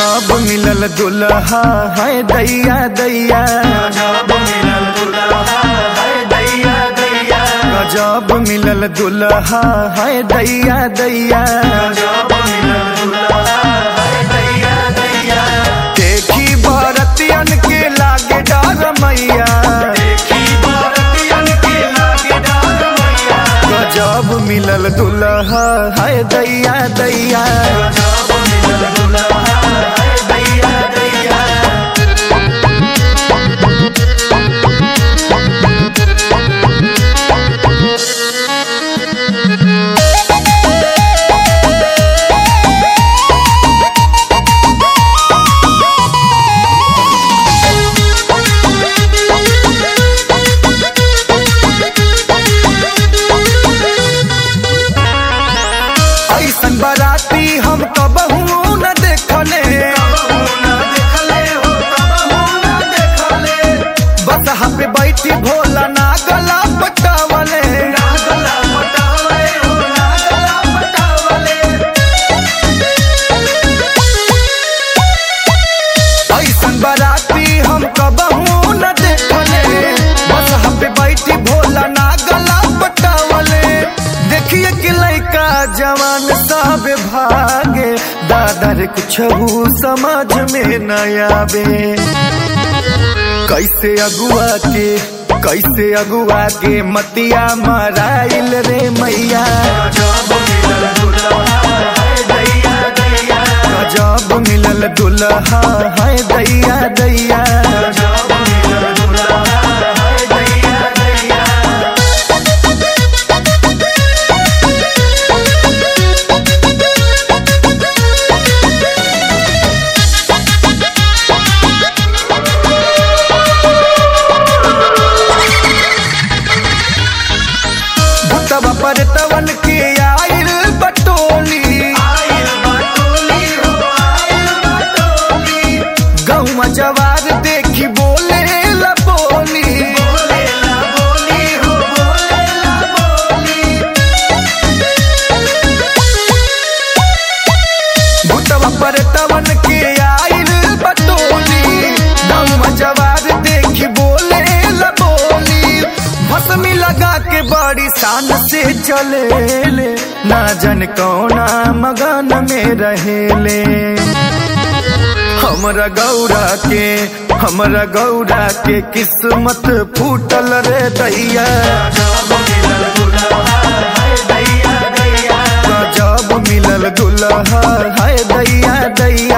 गजब मिलल दुल्हा है दैया दैया गजब मिलल दुल्हा है दैया दैया गजब मिलल दुल्हा है दैया दैया गजब मिलल दुल्हा है दैया दैया देखी बरतियन के लागे डर मैया देखी भारतीयन के लागे डाल मैया गजब मिलल दुल्हा है दैया दैया गजब मिलल दुल्हा है दैया दैया ऐसन बाराती हम कबहू न देखले कबहू ना देखले हो कबहू ना देखले बस पे बैठी भोला ना गला पटावले नागला पटावले हो नागला पटावले ऐसन बाराती हम कबहू न देखले बस पे बैठी भोला ना गला पटावले देखिए कि लड़का जवान सब भागे दादा रे कुछ समझ में न आवे कैसे अगुआ के कैसे अगुआ के मतिया मराइल रे मैया गजब मिलल दुल्हा है दैया दैया गजब मिलल दुल्हा है दैया दैया गजब मिलल दुल्हा है दैया दैया भूतवा पर तवन के आइल बटोली आइल बटोली हो आइल बटोली गौवा जवार देखी बोले ला बोली बोले ला बोली हो बोले ला बोली भूतवा पर तवन के आइल बटोली गौवा जवार देखी बोले ला बोली भस्मी लगा के बड़ी शान से चले ले ना जन कौना मगन में रहेले हमरा गौरा के हमरा गौरा के किस्मत फूटल रे दैया गजब मिलल दुल्हा है दैया दैया गजब मिलल दुल्हा है दैया दैया